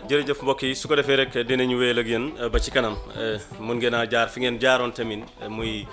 jërëjëf mbokk yi su ko defee rek dinañu wéyal ak yéen ba ci kanam mun ngeen a jaar fi ngeen jaaroon tamit muy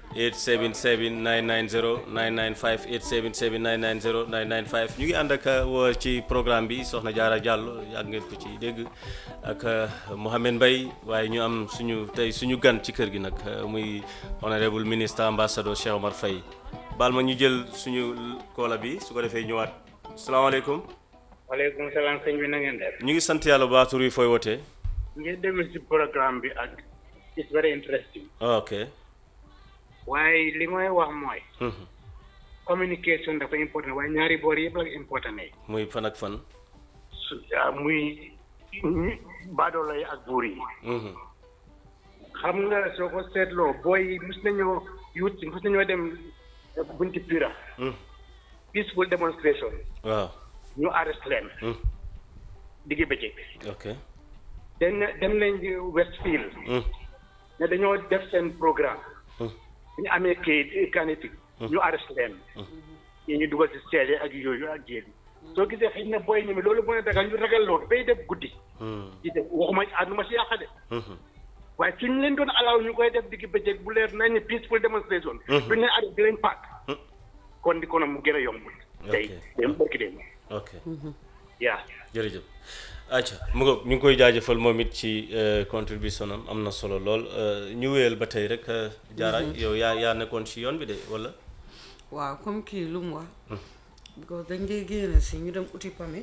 877 990 995 877 990 995 ñu ngi ànd ak woo ci programme bi soxna Jaara Diallo yàgg ngeen ko ci dégg ak Mohamed Mbaye waaye ñu am suñu tey suñu gan ci kër gi nag muy honorable ministre ambassadeur Cheikh Omar Faye baal ma ñu jël suñu koola bi su ko defee ñëwaat salaamaaleykum waaleykum salaam sëñ bi na ngeen def. ñu ngi sant yàlla bu baax tur yi fooy wootee. ngeen déglu si programme bi ak it's very interesting. ok. waaye li may wax mooy. communication dafa important waaye ñaari boor yëpp la important ne. muy fan ak fan. su muy baadoolo yi ak buur yi. xam nga soo ko seetloo booy mus nañoo yuut mus nañoo dem bunti pira. peaceful demonstration. waaw. ñu arrest leen. diggi bëccëg. ok. dem dem nañ Westfield. ne dañoo def seen programme. ñu amee kayit kanetik ñu arrest leen. yi ñu dugal si seede ak yooyu ak jéem. soo gisee xëy na booy ñeme loolu mën a dagal ñu ragal loolu bay def guddi. di def waxuma ànduma si yàq de. waaye suñ leen doon alaaw ñu koy def diggi bëccëg bu leer nañ ne peaceful demonstration. duñ leen arrêté di leen paak. kon di ko mu gën a yomb. tey dem barki dem. ok yaa jërëjëf acca mu nga ñu ngi koy jaajëfal moom it ci contribution am am na solo lool ñu wéyal ba tey rek jaara yow yaa yaa nekkoon ci yoon bi de wala waaw comme kii lu mu wax because dañ dee génn si ñu dem uti permit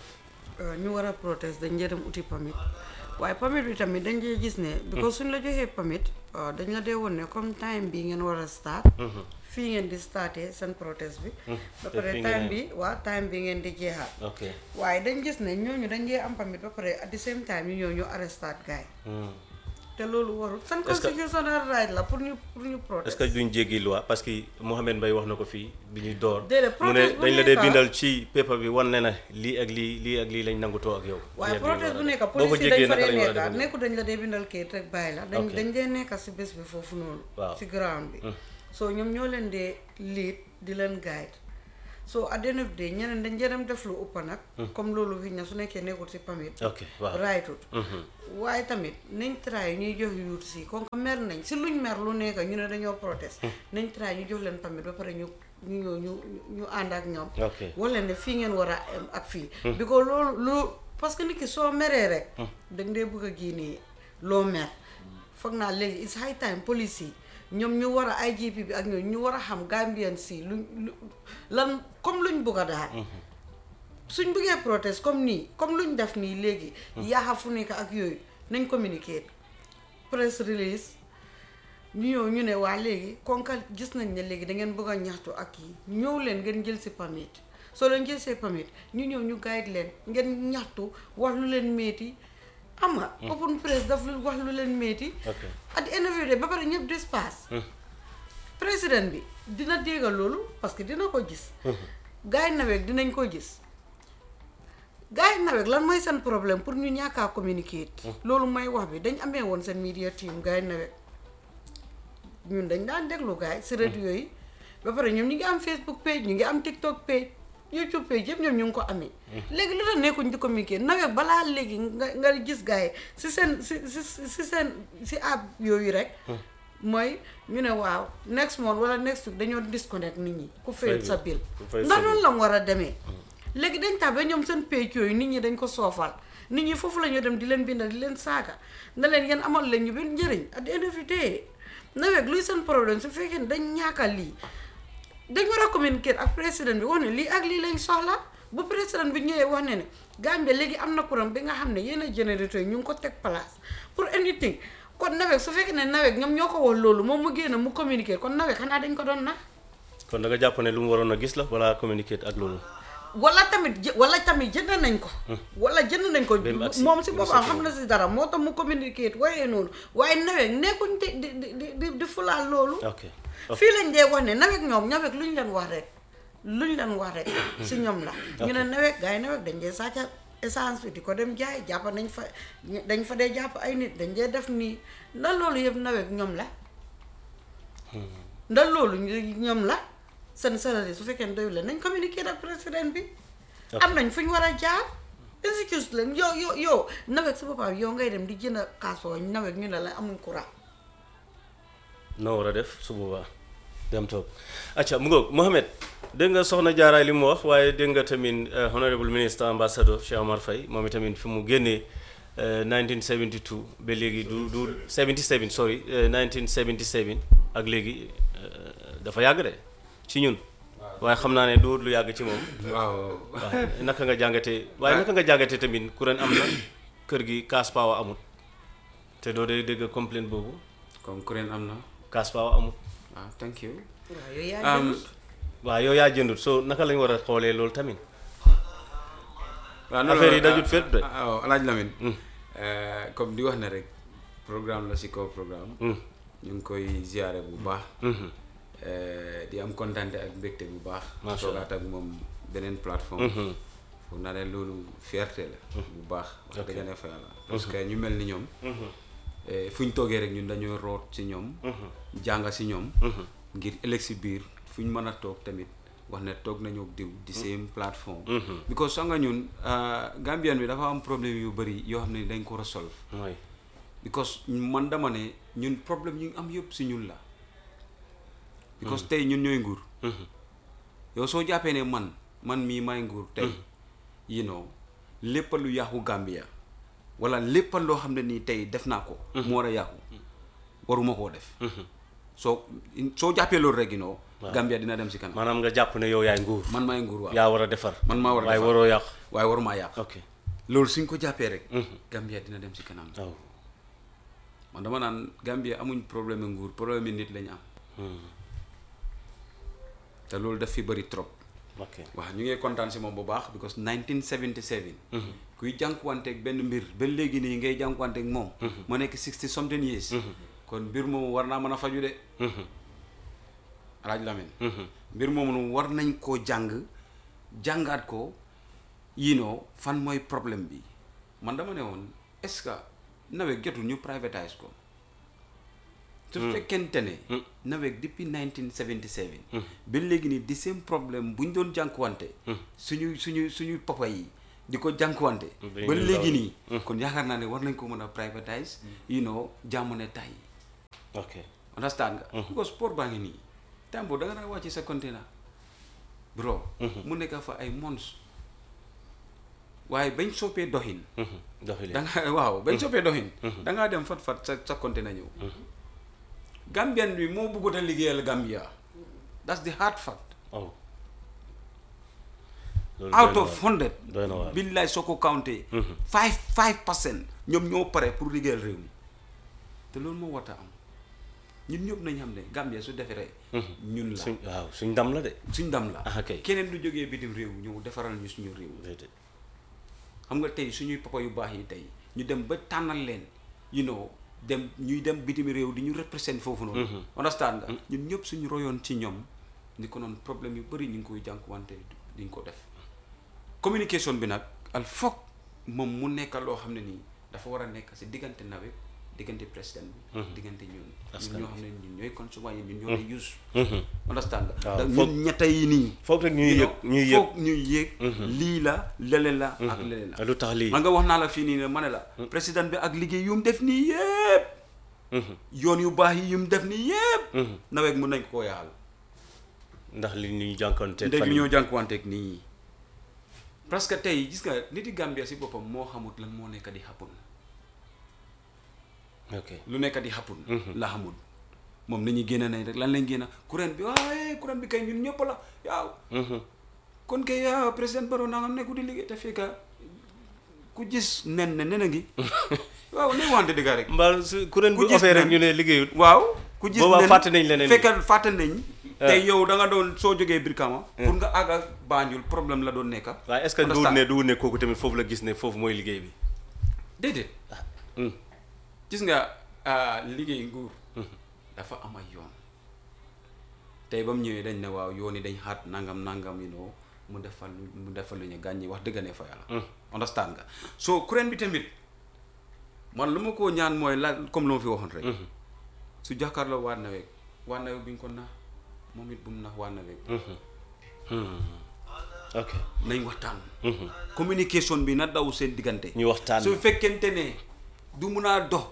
ñu war a protest dañ dee dem uti permit waaye permit bi tamit dañ dee gis ne because suñ la joxee permit dañ la dee woon ne comme time bi ngeen war a start fii ngeen di starté seen protest bi ba pare time bi waaw time bi ngeen di jeexal ok waaye dañ gis ne ñooñu dañ dee am permit ba pare at the same time ñu ñëw ñu arrestat gaay te loolu warul seen constitutional right la pour ñu pour ñu protest est-ce que duñ jéggi loi parce que Mohamed Mbaye wax na ko fii bi ñuy door déedéet mu ne protest bu dañ la dee nekk bindal ci paper bi wan ne na lii ak lii lii ak lii lañ nangutoo ak yow waaye lii ak lii protest bu war a nekk def. boo ko police yi dañ jéggee fa naka dee lañ war a nekka def nekku dañ la dee bindal kayit rek bàyyi la dañ Ok. dañ dee nekka si bés bi foofu noonu Waaw. si ground bi so ñoom ñoo leen dee lead di leen guide so at the end of the day ñeneen dañ dee dem def lu ëpp nag comme loolu fi na su nekkee nekkul si permit ok waaw raytut waaye tamit nañ try ñuy jox yuut si kon ko mer nañ si luñ mer lu nekk ñu ne dañoo protest nañ try ñu jox leen permit ba pare ñu ñu ñëw ñu ñu ànd ak ñoom ok wax leen ne fii ngeen war a am ak fii bi ko loolu lu parce que nit ki soo meree rek dañ dee bëgg a génnee loo mer foog naa léegi it's high time police yi ñoom ñu war a IGP bi ak ñoom ñu war a xam Gambian si luñ lu lan comme luñ bëgg a daal suñ bëggee protest comme nii comme luñ def nii léegi yaaxa fu nekk ak yooyu nañ communiquer press release ñu ñëw ñu ne waa léegi konkal gis nañ ne léegi da ngeen bëgg a ñaxtu ak yi ñëw leen ngeen jël si permit soo leen jël see permit ñu ñëw ñu guide leen ngeen ñaxtu wax lu leen métti am nga open press daf lu wax lu leen métti ok at the end of the day ba pare ñëpp dispasse président bi dina déggal loolu parce que dina ko gis gars yi naweeg dinañ ko gis gars yi naweeg lan mooy seen problème pour ñu ñàkkaa communiquer loolu mooy wax bi dañ amee woon seen media team gars yi naweeg ñun dañ daan déglu gars yi si radio yi ba pare ñoom ñu ngi am Facebook page ñu ngi am TikTok page YouTube page yëpp ñoom ñu ngi ko amee léegi lu tax nekkuñ di communiquer naweeg balaa léegi nga nga gis gars yi si seen si si si seen si app yooyu rek mooy ñu ne waaw next month wala next week dañoo disconnect nit ñi ku fayul sa bill ku fay sa ndax bill. noonu la mu war a demee léegi dañ tax ba ñoom seen page yooyu nit ñi dañ ko soofal nit ñi foofu la ñu dem di leen bindal di leen saaga na leen yéen amal leen ñu benn njëriñ at the end of the day nawet luy seen problème su fekkee ne dañ ñaaka lii dañ war a communiquer ak président bi wax ne lii ak lii lañ soxla bu président bi ñëwee wax ne ne Gambie léegi am na courant bi nga xam ne yenn générateur yi ñu ngi ko teg place pour anything kon nawet su fekkee ne nawet ñoom ñoo ko wax loolu moom mu génn mu communiquer kon nawet xanaa dañ ko doon na kon da nga jàpp ne lu mu waroon a gis la wala communiquer ak loolu wala tamit jë- wala tamit jënd nañ ko wala jënd nañ ko Ba mu agsi- moom si mu boppam agsi xam na si dara moo tax mu communiquer waaye noonu waaye nawet nekkuñ di di di di di fulaal loolu ok ok fii lañ dee wax ne nawet ñoom nawet lu ñu leen wax rek lu ñu leen wax rek si ñoom la ñu ne nawet gars yi nawet dañ dee sàcca essence bi di ko dem jaay jàpp nañ fa dañ fa dee jàpp ay nit dañ dee def nii ndax loolu yëpp nawet ñoom la ndax loolu ñu- ñoom la seen salari su fekkee ne doyul leen nañ communiquer ak président bi Ok. am nañ fu ñu war a jaar excuse leen yow yow yow nawet sa boppam yow ngay dem di jënd kaasoo nawet ñu ne la amuñ courant noo war a def su boobaa dem toog acca mu ngoog Mohamed dégg nga soxna jaaraay li mu wax waaye dégg nga tamit eh, honorable minister ambassador Cheikh Omar Faye moom itamit fi mu génnee eh, 1972 ba léegi du du 77 sorry eh, 1977 ak léegi eh, dafa yàgg de ci ñun waaye xam naa ne du lu yàgg ci moom waaw waaw naka nga jàngatee waaye naka nga jàngatee tamit kuréel am na kër gi cash power amut te doo dee dégg complaint boobu comme kuréel am na cash power amut waaw thank you waaw yow yaa Um, jëndut waaw yow yaa jëndut so naka lañ war a xoolee loolu tamit waaw Affaire yi dajut fépp de. waaw alaaj Lamine Euh, comme di wax ne rek programme la si kaw programme Mm. ñu ngi koy ziare bu baax Mhm. Euh, di am kontante ak mbégte bu baax Macha Allah. toogaat ak moom beneen plateforme foog naa ne loolu fierté la bu baax wax dëgg ne fa yàlla parce que ñu mel ni ñoom eh, fu ñu toogee rek ñun dañoo root si ñoom jànga si ñoom ngir ëllëg si biir fu ñu mën a toog tamit wax ne toog nañu ak diw di same plateforme because sax nga ñun ah, Gambien bi dafa am problème yu bëri yoo xam ne dañ ko war a solve mooy because man dama ne ñun problème yu am yëpp si ñun la because tey ñun ñooy nguur yow soo jàppee ne man man mii may nguur tey you know lépp lu yàqu Gambia wala lépp loo xam ne nii tey def naa ko mu war a yàqu waruma koo def soo soo jàppee loolu rek you know Gambia dina dem si kanam maanaam nga jàpp ne yow yaay nguur man maay nguur waaw yaa war a defar man maa war a waaye defar. waroo yàq waaye warumaa yàq ok loolu suñ ko jàppee rek Gambia dina dem si kanam waaw man dama naan Gambia amuñ problème nguur problème nit lañ am te loolu daf fi bëri trop ok waaw ñu ngi kontaan si moom bu baax because 1977 kuy jànkuwanteeg benn mbir ba léegi nii ngay jànkuwanteeg moom ma nekk 60 something years kon mbir moomu war naa mën a faju de alaaj Lamin mbir moomu war nañ koo jàng jàngaat ko you know fan mooy problème bi man dama ne woon est-ce que nawet jotul ñu privatise ko su fekkente ne nawet depuis 1977 ba léegi nii di seen problème bu ñu doon jànkuwante suñu suñu suñu papa yi di ko jànkuwante Dañuy ba daw. léegi nii kon yaakaar naa ne war nañ ko mën a privatise you know jàmm ne tay ok understand nga because sport baa ngi nii temps boobu da nga daan wàcc sa container bro mu nekk fa ay mons waaye bañ soppee doxin doxali da nga waaw bañ soppee doxin da ngaa dem fat fat sa sa container ñëw Gambian bi moo bëggut a liggéeyal Gambia that's the hard fact oh loolu out doy na of waar. hundred doy na waar billaay soo ko counté five five percent ñoom ñoo pare pour liggéeyal réew mi te loolu moo war a am ñun ñëpp nañ xam ne Gambia su defaree ñun la suñ waaw suñ ndam la de suñ ndam la Ah, kay. keneen du jógee bitim réew ñëw defaral ñu suñu réew déedéet xam nga tey suñuy papa yu baax yi tey ñu dem ba tànnal leen you know dem ñuy dem bitim réew di ñu represent foofu noonu understand nga ñun ñëpp suñu royoon ci ñoom ni ko noonu problème yu bëri ñu ngi koy jànkuwante diñ ko def communication bi nag al foog moom mu nekk loo xam ne nii dafa war a nekk si diggante nawet diggante président bi diggante ñun ñun ñoo xam ne ñun ñooy consumer yi ñun ñoo lay use understand nga waaw, da foog- ñun ñetta yi nii foog rek ñuy you yëg know, ñuy yëg foog ñuy yëg lii la lele la ak lele la lu tax lii man nga wax naa la fii nii ne ma ne la président bi ak liggéey yu mu def nii yëpp yoon yu baax yi yu mu def nii yëpp nawet mun nañ ko koo yaxal ndax li ñuy jànkoonte ndeg fan li yi ñoo jànkuwanteeg nii parce que tey gis nga niti Gambia si boppam moo xamut lan moo nekk di happen ok lu nekk di happen la xamul moom nañuy génn nañ rek lan lañ génn kuréel bi waaye kuréel bi kay ñun ñëpp la yaaw kon kay yaa président Barrow naa nga nekku di liggéey te fekka ku gis nen ne nen a ngi waaw ne wante dëgg rek mbaa su kuréel Ku bu gis offee rek nen. ñu ne liggéeyut waaw ku gis Boobaa nen fàtte nañ leneen li. fekkal fàtte nañ tey yow da nga doon soo jógee Brikama pour nga àgg ak Banjul problème la doon nekka waaye est-ce que du Understand? ne du ne kooku tamit foofu la gis ne foofu mooy liggéey bi déedéet Hmm. gis nga ah, liggéey nguur dafa am ay yoon tey ba mu ñëwee dañ ne waaw yoon yi dañ xaat nangam nangam you know mu defal lu mu defal lu ñu gàññi wax dëgg ne fa yàlla understand nga so kuréel bi tamit man lu ma koo ñaan mooy la comme lu ma fi waxoon rek su jàkkaarloo waa naweeg waa naweeg bi ñu ko nax moom it bu mu nax waa naweeg ok nañ waxtaan communication bi na daw seen diggante ñu waxtaan su fekkente ne du mun a dox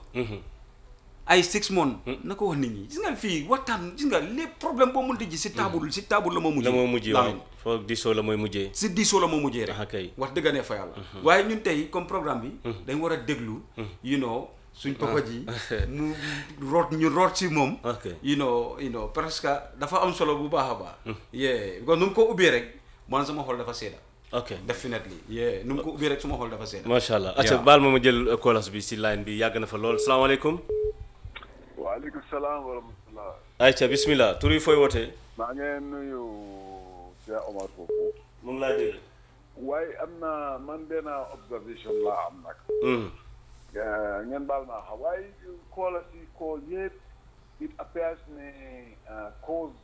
ay six months na ko wax nit ñi gis nga fii waxtaan gis nga lépp problème boo mënti ji si taabul si taabul la moo mujjee la moo mujjee Lamin. waaw foog diisoo la mooy mujjee si diisoo la moo mujjee rek ah kay wax dëgg ne fa yàlla waaye ñun tey comme programme bi dañ war a déglu you know suñ papa ji mu root ñu root si moom ok you know you know parce que dafa am solo bu baax a baax yeah because nu mu ko ubbee rek man sama xol dafa seeda ok definitely yeah nu mu ko ubbee rek suma xol dafa seeda macha allah acca Yeah. baal ma ma jël uh, kolas bi si line bi yàgg na fa lool salaamaaleykum waaleykum salaam wa rahmatulah. ayca bismillah tur yi fooy wootee maa ngi nuyu Cheikh Omar foofu. mu ngi laa dégg waaye am na man benn observation laa am nag. Eh, ngeen baal maa xam waaye call si call yëpp it appears ne uh, cause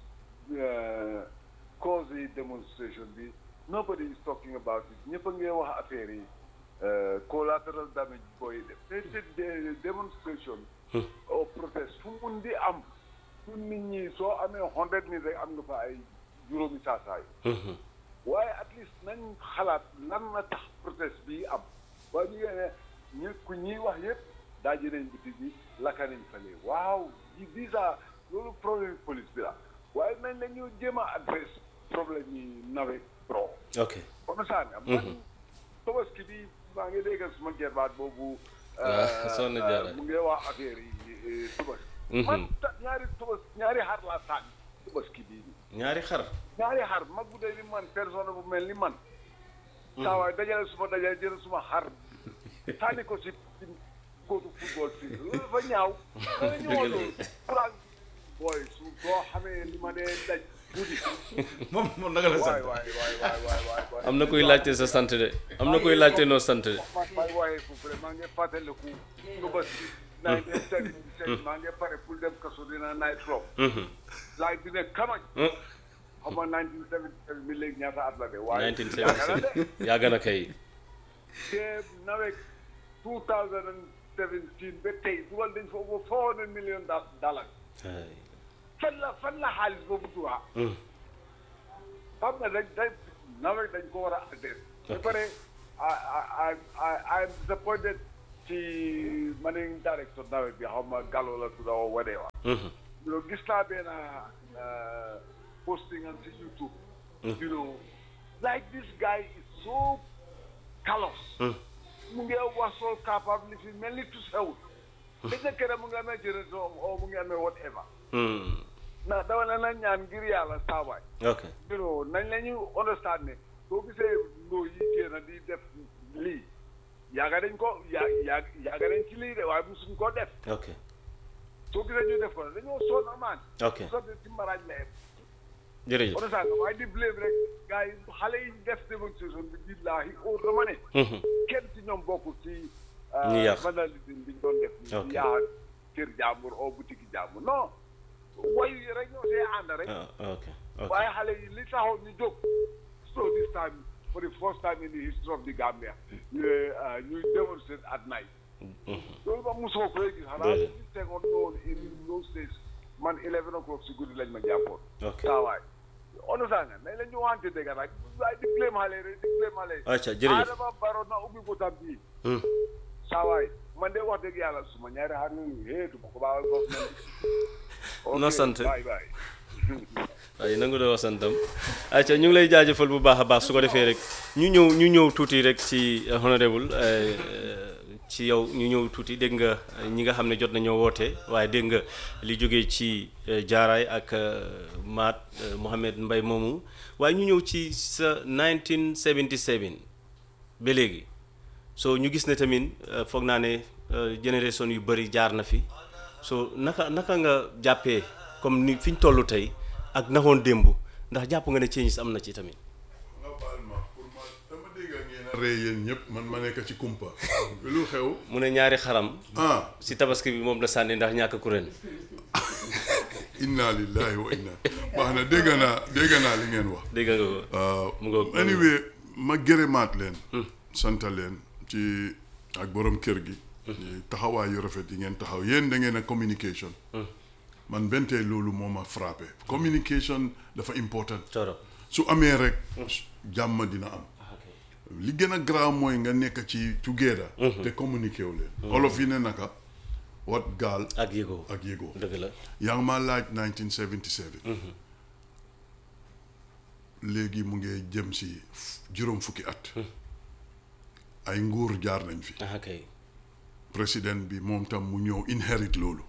uh, cause yi demonstration bi nobody is talking about it ñëpp a ngi wax affaire yi uh, collateral damage booy def te te de- demonstration or protest fu mun di am fu nit ñi soo amee hundred nit rek am nga fa ay juróomi saasaay waaye at least nañ xalaat lan na tax protest bi am waaye ñu ne ñu ku ñuy wax yëpp daaji nañ biti bi lakka nañ fale waaw yi déjà loolu problème police bi la waaye nañ la ñu jéem a adresse problème yi nawet pro ok comme ça nga man tobaski bi maa ngi dégg suma gerbaat boobu Ah, sonn jaara. mu ngi wax affaire yi tobaski Mhm. man ta- ñaari tobas ñaari xar laa sànni tobaski bii nii ñaari xar ñaari xar mag bu dee ni man personne bu mel ni man saa waay dajale suma dajale jël suma xar sànni ko si si góotu football fii loolu dafa ñaaw dana ñëwoon loolu pourant booy su soo xamee li ma dee daj guddi moom moom naka la waay sant waay waay waay waay waay waay am na kuy laajte sa sant de am na kuy laajte noo sant de man may waaye foofu rek maa ngi fàttaliku nga bës naa ngi seet seet maa ngi pare pour dem kaso dina night club laay bi ne kamañ xam nga 1977 bi léegi ñaata at la de waaye 1977 yàgg na kay te nawet 2017 ba tey dugal dañ fa over 400 million dollars ay fan la fan la xaalis boobu duwaa xam nga dañ dañ nawet dañ ko war a adresse ba pare I I I I'm disappointed ci managing director nawet bi xaw ma Gallo la tudda or whatever you know gis naa benn uh, posting on ci YouTube you know like this guy is so callous mu ngi wax sol capable fi mel ni tu sewul dañ na kere mu ngi amee jërëjëf o mu ngi amee whatever na dama ne na ñaan ngir yàlla saawaay ok you know nañ la ñu understand ne soo gisee ndoo yi génn di def lii yaaga dañ ko yaa yaa yaaga dañ ci lii de waaye musuñ ko def ok soo gisee ñu def ko dañoo sonn maan ok so ci maraaj la em jërëjëf understand nga waaye di blame rek gars yi xale yi def démonstration bi billaahi óor dama ne kenn ci ñoom bokkul ci Ñi yàq. vandalisme bi ñu doon def Ok. ni yaa kër jàmbur o boutique jàmbur non wayu yi rek ñoo see ànd rek ah ok ok waaye xale yi li taxoon ñu jóg so this time for the first time in the history of the Gambia ñu uh, ñuy demonstrate at night loolu ba mosoo koy gis xanaa Déedéet. ñu tegoon noonu in those days man eleven o'clock si guddi lañ ma jàppoon ok saa waay understand nga nañ la ñu wante dëgg nag waaye di blame xale rek di blame xale acca jërëjëf Adama Barrow na ubbi botam bii saa waay man de wax dëgg yàlla suma ñaari xar yooyu hee du ma ko baawal foofu No sant. bye bye waaye nangu doo santam acca ñu ngi lay jaajëfal bu baax a baax su ko defee rek ñu ñëw ñu ñëw tuuti rek ci uh, honorable uh, ci yow ñu ñëw tuuti dégg nga uh, ñi nga xam ne jot nañoo woote waaye dégg nga li jógee ci uh, jaaraay ak uh, maat uh, Mohamed Mbay moomu waaye ñu ñëw ci sa 1977 ba léegi so ñu gis ne tamit uh, foog naa ne uh, génération yu bëri jaar na fi so naka naka nga jàppee comme ni fi ñu toll tey ak naxoon démb ndax jàpp nga ne changes am na ci tamit nga baal ma pour ma dama dégg ngeen a ree yéen ñëpp man ma nekk ci kumpa lu xew mu ne ñaari xaram ah si tabaski bi moom la sànni ndax ñàkk kuréel inna lillahi wa inna baax na dégg naa dégg naa li ngeen wax dégg nga ko waaw mu ngoog anyway ma gërëmaat leen sant leen ci ak borom kër gi ci taxawaay yu rafet yi ngeen taxaw yéen da ngeen a communication man bentee loolu moo ma frappé communication dafa important toro su amee rek jàmm dina am li gën a grave mooy nga nekk ci together te communiqué wu leen olof yi ne naka wat gaal ak yëgoo ak yëgoo dëgg la yaa ngi maa laaj 1977 léegi mu ngi jëm si juróom fukki at ay nguur jaar nañ fi ah kay président bi moom tam mu ñëw inherit loolu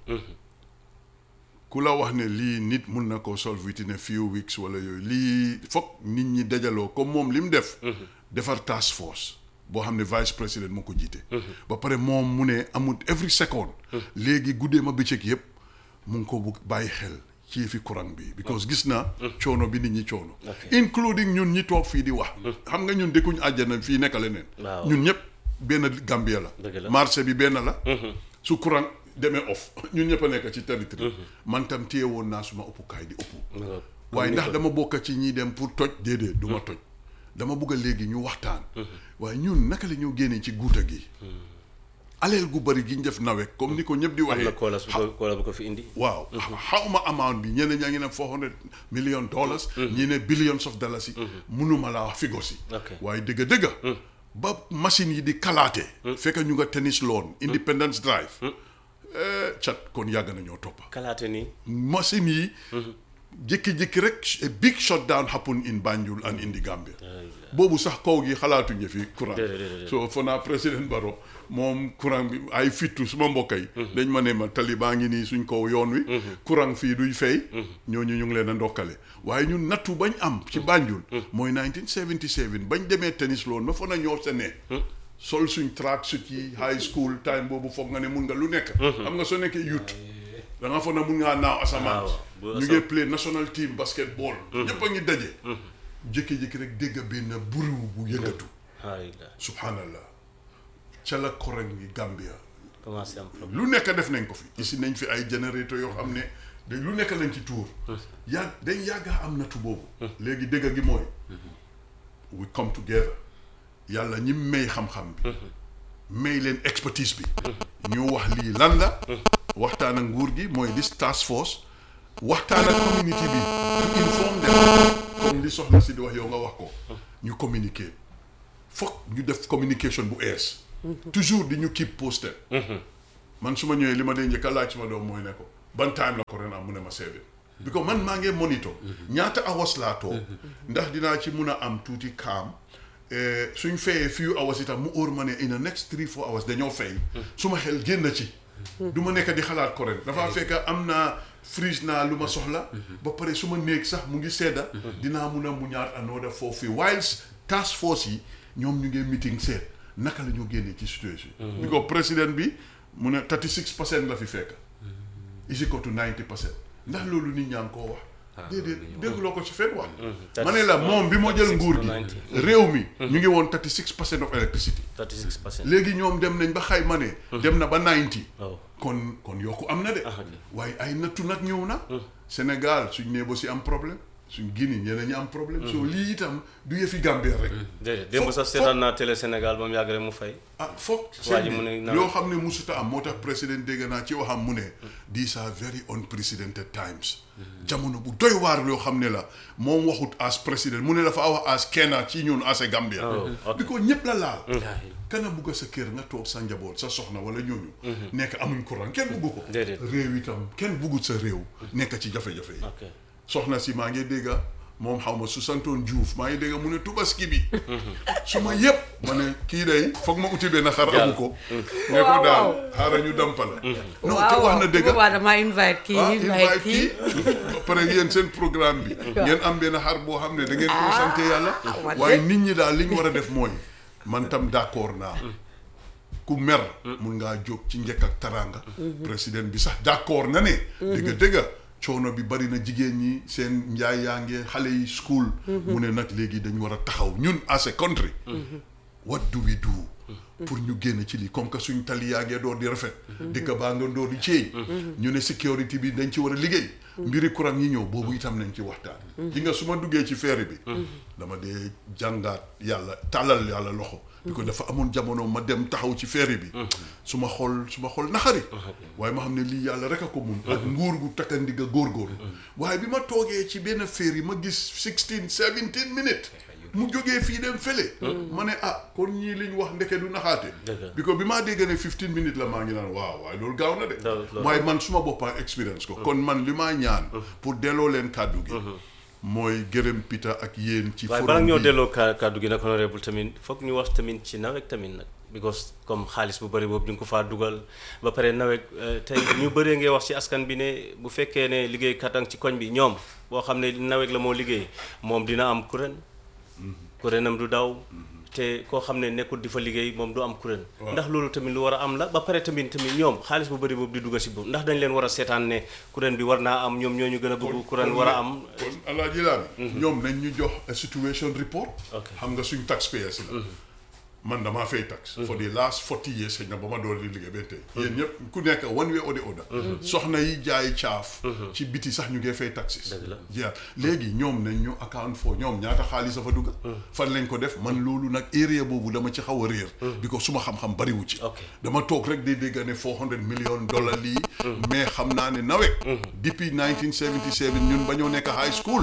ku la wax ne lii nit mun na ko solve within a few weeks wala yooyu lii foog nit ñi dajaloo comme moom li mu def defar task force boo xam ne vice président moo ko jiite ba pare moom mu ne amul every second léegi guddee ma bëccëg yëpp mu ngi ko bugg bàyyi xel ci fi courant bi because gis naa coono bi nit ñi coono including ñun ñi toog fii di wax xam nga ñun dëkkuñu àjjana fii nekk leneen Waaw. ñun ñëpp benn Gambia la Dëgg la. marché bi benn la su courant demee off ñun ñëpp a nekk ci territoire man tam téye woon naa suma ëppukaay di ëpp mu nga waaye ndax dama bokk ci ñi dem pour toj déedéet du ma toj dama bëgg a léegi ñu waxtaan waaye ñun naka la ñoo génnee ci guuta gi aleel gu bari gi ñu def nawet comme ni ko ñëpp di am waxee na koolas bu ko koolas bu ko fi indi waaw xawma amount bi ñeneen ñaa ngi ne four hundred million dollars ñi ne billions of dollars yi munuma laa wax figo si Ok. waaye dëgg dëgg ba machine yi di kalaate fekk ñu nga tennis lawn Independence Drive eh, cat kon yàgg nañoo toppa kalaate nii machine yi jékki-jékki rek a big shutdown happen in Banjul and in the Gambia boobu sax kaw gi xalaatuñu fi courant Déedéet, déedéet. so fo naa président Barrow moom courant bi ay fittu suma mbokk yi dañ ma ne ma tali baa ngi nii suñ kaw yoon wi courant fii duy fay ñooñu ñu ngi leen a ndokkale waaye ñun nattu bañ am ci Banjul mooy 1977 bañ demee tennis loon ma fa na ñoo sa ne sol suñ track suit yi high school time boobu foog nga ne mun nga lu nekk xam nga soo nekkee youth da nga foog na mun ngaa naaw asamaan waaw, bu ñu asam- ngi play national team basketball ñëpp a ngi daje jékki-jékki rek dégg benn buriw bu yëngatu ay la subhanallah ca la koreng gi Gambia commencé am problème lu nekk def nañ ko fi ici nañ fi ay générateur yoo xam ne da lu nekk lañ ci tuur yàgg dañ yàggaa am natu boobu léegi dégg gi mooy we come together yàlla ñi may xam-xam bi may leen expertise bi ñu wax lii lan la waxtaan ak nguur gi mooy this task force waxtaan ak community bi to inform them comme li soxna si di wax yow nga wax ko ñu communiquer foog ñu def communication bu ees toujours di ñu keep posted man su ma ñëwee li ma dee njëkk a laaj suma doom mooy ne ko ban time la ko ren am mu ne ma seven because man maa ngi monitor ñaata hours laa toog ndax dinaa ci mun a am tuuti kaam eh, suñ fayee few hours itam mu óor ma ne in the next three four hours dañoo fay su ma xel génn ci du ma nekk di xalaat ko ren dafa fekk am naa freeze naa lu ma soxla ba pare su ma néeg sax mu ngi sedda dinaa mun a mu ñaar another four fii whilst task force yi ñoom ñu ngi meeting seet naka la ñu génnee ci situation bi ko président bi mu ne 36 percent la fi fekk is equal to 90 percent ndax loolu nit ñaa ngi koo wax déedéet dégguloo ko ci fenn wax ma ne la moom bi moo jël nguur gi réew mi ñu ngi woon 36 percent of electricity 36 percent léegi ñoom dem nañ ba xayma ne dem na ba 90 waaw kon kon yokku am na de Ah, ok. waaye ay nattu nag ñëw na Sénégal suñ nee ba si am problème suñ Guinée ñeneen ñi am problème soo lii itam du yëfi Gambie rek déedéet démb sax seetaan naa télé Sénégal ba mu yàgg rek mu fay ah foog Waa ji seen mu ne bi na- loo xam ne musuta am moo tax président dégg naa ci waxam mu ne these are very unprecedented times jamono bu doy waar yoo xam ne la moom waxut as président mu ne dafa wax as kenn ci ñun as a Gambia Oh, ok. bi ko ñëpp la laal Ay, kana bugg sa kër nga toog sa njaboot sa soxna wala ñooñu nekk amuñ courant kenn bugg ko Déedéet. réew itam kenn buggut sa réew nekk ci jafe-jafe yi ok soxna si maa ngi dégga moom xaw ma su santoon Diouf maa ngi dégga mu ne tubaski bi su ma yëpp ma ne kii day foog ma uti benn xar amu ko ne ko daal xaaral ñu dampa la non te wax na dëgga waaw damaa invite kii ah invite invite kii kii ba pare yéen seen programme bi ngeen am benn xar boo xam ne da ngeen ko sante yàlla wax waaye dëgg. nit ñi daal li ñu war a def mooy man tam d'accord naa ku mer mun ngaa jóg ci njëkk ak taraanga président bi sax d'accord na ne dëgga dëgga coono bi bari na jigéen ñi seen njaay yaa ngi xale yi school mu ne nag léegi dañ war a taxaw ñun as a country what do we do pour ñu génn ci lii comme que suñ tali yaa ngee door di rafet dëkk baa nga door di ceeñ ñu ne sécurité bi dañ ci war a liggéey mbiri courant yi ñëw boobu itam nañ ci waxtaan ji nga su ma duggee ci ferry bi dama dee jàngaat yàlla tàllal yàlla loxo bi ko dafa amoon jamono ma dem taxaw ci ferry bi su ma xool su ma xool naxari waaye ma xam ne lii yàlla rek a ko mun ak nguur gu takkandiga góorgóorlu waaye bi ma toogee ci benn ferry ma gis sixteen seventeen minutes mu jógee fii dem fële ma ne ah kon ñii liñ wax ndeke du naxaate Dëgg la. bi ko bi maa dégg ne fifteen minutes la maa ngi naan waaw waaye loolu gaaw na de Loolu- loolu- waaye man suma boppaa expérience ko kon man li maa ñaan pour delloo leen kàddu gi mooy gërëm Peter ak yéen ci waaye forum bala ñoo bi. delloo ka kàddu gi nag honorable tamit foog ñu wax tamit ci nawet tamit nag because comme xaalis bu bëri boobu di nga ko faa dugal ba pare nawet eh, tey ñu bëree ngay wax ci askan bi ne bu fekkee ne liggéeykat ang ci koñ bi ñoom boo xam ne nawet la moo liggéey moom dina am kuréen kuréenam du daw te koo xam ne nekkul di fa liggéey moom du am kuréen Waaw. ndax loolu tamit lu war a am la ba pare tamit tamit ñoom xaalis bu bëri boobu di dugal si boobu ndax dañ leen war a seetaan ne kuréen bi war naa am ñoom ñoo ñu gën a bëgg kuréen war a am kon alaaji laa ñoom nañ ñu jox a situation report Ok. xam nga suñ taxpayers la man damaa fay tax for the last forty years xëy na ba ma door di liggéey ba tey yéen ñëpp ku nekk one way or the other soxna yi jaay caaf ci biti sax ñu ngee fay taxes Dëgg la. jeex léegi ñoom nañ ñu account for ñoom ñaata xaalis a fa dugga fan lañ ko def man loolu nag area boobu dama ci xaw a réer bi ko suma xam-xam bariwu ci Ok. dama toog rek di dégg ne 400 million dollar lii mais xam naa ne nawet depuis 1977 ñun ba ñoo nekk high school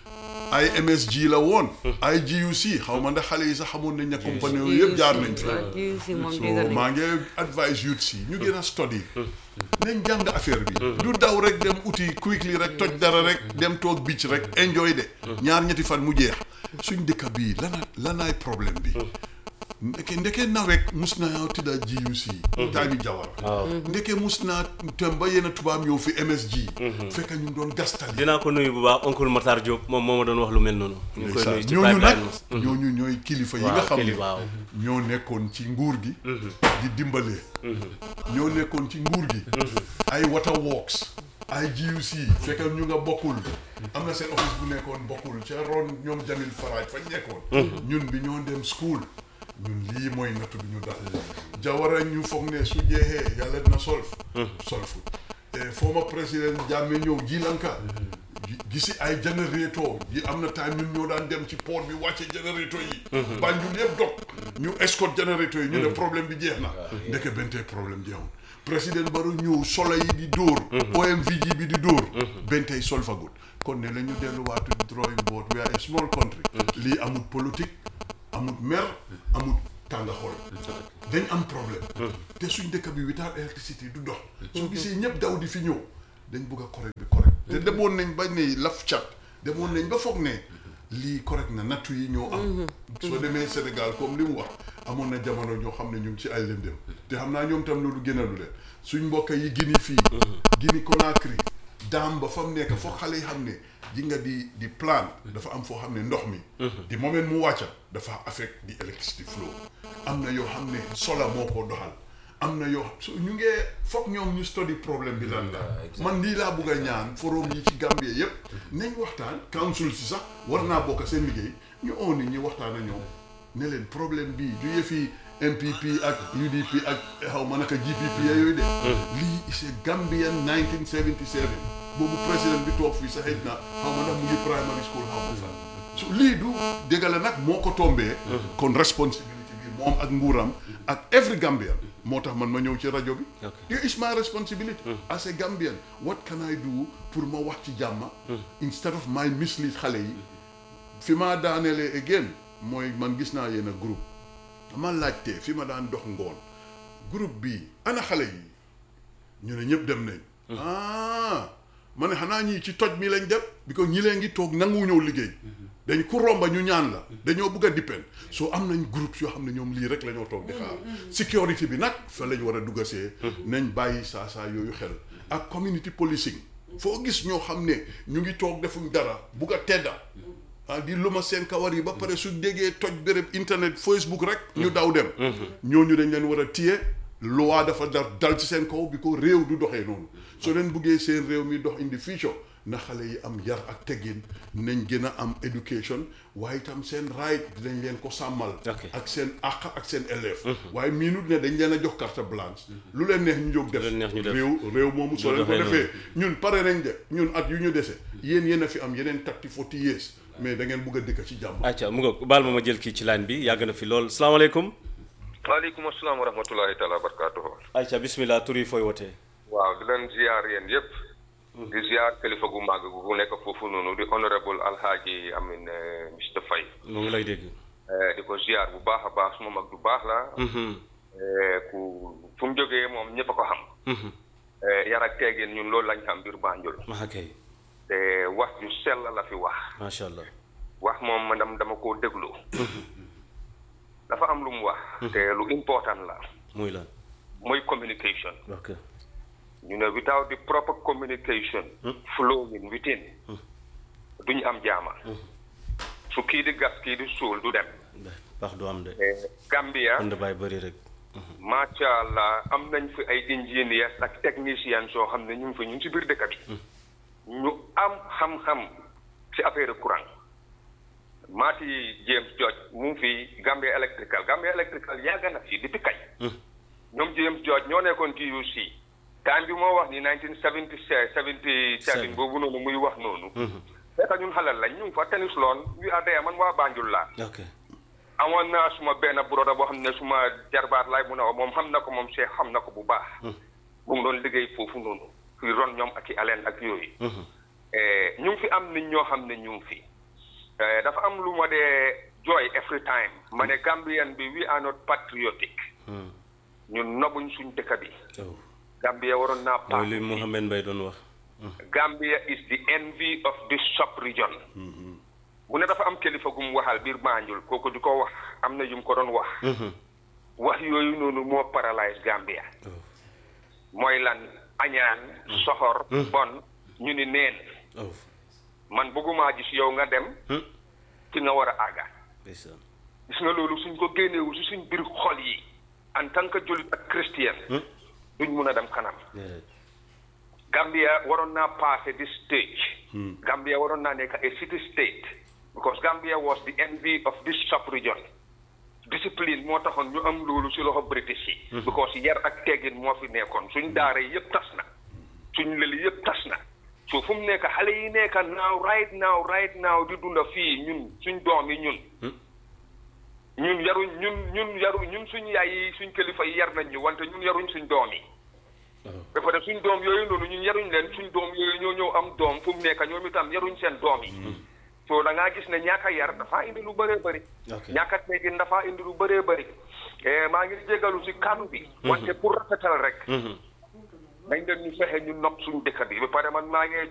ay MSG la woon ay GUC xaw ma ndax xale yi sax xamoon nañ ne compagnie yooyu yëpp jaar nañ fi waaw GUC moom so dégg nañ maa ngi advise youth si ñu gën a study nañ jàng affaire bi du daw rek dem uti quickly rek toj dara rek dem toog beach rek enjoy de ñaar ñetti fan mu jeex suñ dëkk bii lana lanaay problème bi ndeke ndeke nawet mus naa tidda GUC taami jawar ndeke mus naa tem ba yenn tubaab yow fi MSG fekk ñu doon gastali dinaa ko nuyu bu baax oncle Matar Diop moom moo ma doon wax lu mel noonu. ñu ngi koy nuyu ci ñooñu nag pipeline ñooñu ñooy kilifa yi Waaw, nga xam kili- ne waaw. ñoo nekkoon ci nguur gi di dimbalee ñoo nekkoon ci nguur gi ay water works ay GUC fekk ñu nga bokkul am na seen office bu nekkoon bokkul ca ron ñoom Jamil Faraj fañ nekkoon ñun bi ñoo dem school ñun lii mooy nattu bi ñu dal jawara ñu foog ne su jeexee yàlla dina solf solfu former président Jammeh ñëw ji lanka gi- gisi ay générateur yi am na time ñun ñoo daan dem ci port bi wàcce générateur yi Banjul yëpp dog ñu escort générateur yi ñu ne problème bi jeex na ndeke bentee problème jeexul président Barrow ñëw solo yi di dóor OMVG bi di dóor bentey solfagut kon ne la ñu delluwaatu drawing board we are a small country lii amul politique amul mer amul tànga xol dañ am problème te suñ dëkk bi without electricity du dox soo gisee ñëpp daw di fi ñëw dañ bëgg a correct bi correct te demoon nañ ba ne laf cat demoon nañ ba foog ne lii correct na nattu yi ñoo am soo demee Sénégal comme li mu wax amoon na jamono ñoo xam ne ñu ngi ci ay lëndëm te xam naa ñoom tam loolu gënalu leen suñ mbokk yi Guinée fii Guinée Conakry daam ba fa mu nekk foog xale yi xam ne ji nga di di plan dafa am foo xam ne ndox mi di moment mu wàcca dafa affect di electricity flow am na yoo xam ne sola moo ko doxal am na yoo so ñu ngee foog ñoom ñu study problème bi lan la man lii laa bugg a ñaan forum yi ci Gambie yépp nañ waxtaan council si sax war naa bokk seen liggéey ñu oo nit ñi waxtaan a ñoom ne leen problème bii du yëfi MPP ak UDP ak xaw ma naka GPP yooyu de lii is a Gambian 1977 boobu président bi toog fii sa xëj na xaw ma ndax mu ngi primary school xaw ma fan so lii du dégg la nag moo ko tombee kon responsibility bi moom ak nguuram ak every Gambian moo tax man ma ñëw ci rajo bi it is my responsibility as a Gambian what can I do pour ma wax ci jàmma instead of my mislead xale yi fi ma daanelee again mooy man gis naa yéen a groupe dama laajte fi ma daan dox ngoon groupe bi ana xale yi ñu ne ñëpp dem nañ ah ma ne xanaa ñii ci toj mi lañ dem bi ko ñi leen ngi toog nangu ñëw liggéey dañ ku romba ñu ñaan la dañoo bëgg a dippen soo am nañ groupe yoo xam ne ñoom lii rek la ñoo toog di xaar sécurité bi nag fa lañ war a duggasee nañ bàyyi saa saa yooyu xel ak community policing foo gis ñoo xam ne ñu ngi toog defuñ dara bugg a tedda ah di luma seen kawar yi ba pare su déggee toj béréb internet Facebook rek ñu daw dem ñooñu dañ leen war a téye loi dafa dar dal ci seen kaw bi ko réew du doxee noonu soo leen buggee seen réew mi dox indi future na xale yi am yar ak teggin nañ gën a am éducation waaye itam seen right dinañ leen ko sàmmal Ok. ak seen àq ak seen élève waaye miinut ne dañ leen a jox carte blanche lu leen neex ñu jóg def Lu leen neex ñu def. réew réew moomu soo leen ko doxee defee ñun pare nañ de ñun at yu ñu dese yéen yéen a fi am yeneen thirty forty years mais da ngeen bugg a dëkk ci jàmm acca mu nga baal ma ma jël kii ci line bi yàgg na fi lool salaamaaleykum waaleykum asalaam wa rahmatullahi taala wa barakaatuhu acca bismillah tur yi fooy wootee waaw di leen ziar yéen yëpp di ziar kilifa gu màgg gu nekk foofu noonu di honorable alhaaji amin eh, Mr Faye mu ngi lay dégg Eh, di ko ziar bu baax a baax suma mag du baax la Eh, ku fu mu jógee moom ñëpp a ko xam Eh, yar ak teegin ñun loolu lañ xam biir Banjul maa kay te wax ju sell la fi wax macha allah wax moom man dam- dama koo déglu dafa am lu mu wax te lu important la muy lan mooy communication ok ñu ne without the proper communication flowing within duñu am jaama su kii di gas kii di suul du dem baax du am de Eh, Gambia kon da bàyyi bëri rek macha allah am nañ fi ay engineers ak techniciens soo xam ne ñu ngi fi ñu ngi si biir dëkk bi ñu am xam-xam si affaire courant maati James George mu ngi fi Gambia Electrical Gambia Electrical yàgg na fi depuis kañ ñoom James George ñoo nekkoon TUC time bi moo wax ni 1976 77 boobu noonu muy wax noonu fekk ñun xalal lañ ñu ngi fa tennis loon wi adaya man waa Banjul laa ok amoon naa suma benn broda boo xam ne suma jarbaat laay mun a wax moom xam na ko moom Cheikh xam na ko bu baax mu ngi doon liggéey foofu noonu fii ron ñoom ak i aleen ak yooyu Eh, ñu ngi fi am nit ñoo xam ne ñu ngi fi Eh, dafa am lu ma dee jooy every time ma ne Gambian bi we are not patriotic ñun nobuñ suñ dëkk bi oh Gambia waroon naa mooy li paas Mohamed Mbaye doon wax Gambia is the envy of this sub-region bu ne dafa am kilifa gu mu waxal biir Banjul kooku di ko wax am na yu mu ko doon wax wax yooyu noonu moo paralyse Gambia mooy lan añaan soxor bon ñu ni neen oh man bëggumaa gis yow nga dem ci nga war a àgga ndeysaan gis nga loolu suñ ko génneewu si suñ biir xol yi en tant que jullit ak chrétien duñ mun a dem kanam déedéet Gambia waroon naa passé this stage. Gambia waroon naa nekk a city state. because Gambia was the envy of this sub-region. discipline moo taxoon ñu am loolu si loxo British yi. because yar ak teggin moo fi nekkoon suñ daara yi yëpp tas na. suñ lëli yëpp tas na. so fu mu nekk xale yi nekk now right now right now di dunda fii ñun suñ doom yi ñun. ñun yaruñ ñun ñun yaru ñun suñ yaay yi suñ kilifa yi yar nañ ñu wante ñun yaruñ suñ doom yi. ba pare suñ doom yooyu noonu ñun yaruñ leen suñ doom yooyu ñoo ñëw am doom fu mu nekk ñoom itam yaruñ seen doom yi. so da ngaa gis ne ñàkk a yar dafa indi lu bëree bëri. Ok. ñàkk a teggin dafa indi lu bëree bëri. maa ngi jégalu si kàddu bi. wante pour rafetal rek. nañ leen ñu fexe ñu nopp suñ dëkk bi ba pare man maa ngi